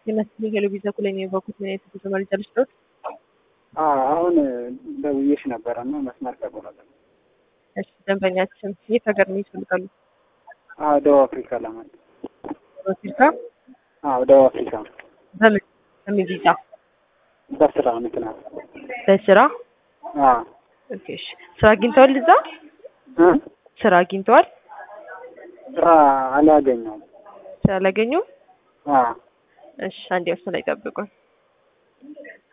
የመስፍን ቴሌቪዥን ኩል ነው የበኩት ምን አይነት ተጨማሪ ጨርሽቶት አሁን ደውዬሽ ነበረ እና መስመር ተቆረጠ። እሺ ደንበኛችን የት ሀገር ነው ይፈልጋሉ? አዎ ደቡብ አፍሪካ ለማለት አፍሪካ አዎ ደቡብ አፍሪካ በምን በምን ቪዛ? በስራ ምክንያት በስራ አዎ ኦኬ እሺ ስራ አግኝተዋል እዛ እ ስራ አግኝተዋል ስራ አላገኘውም። ስራ አላገኙም አዎ እሺ አንዴ ወስነ ላይ ጠብቁን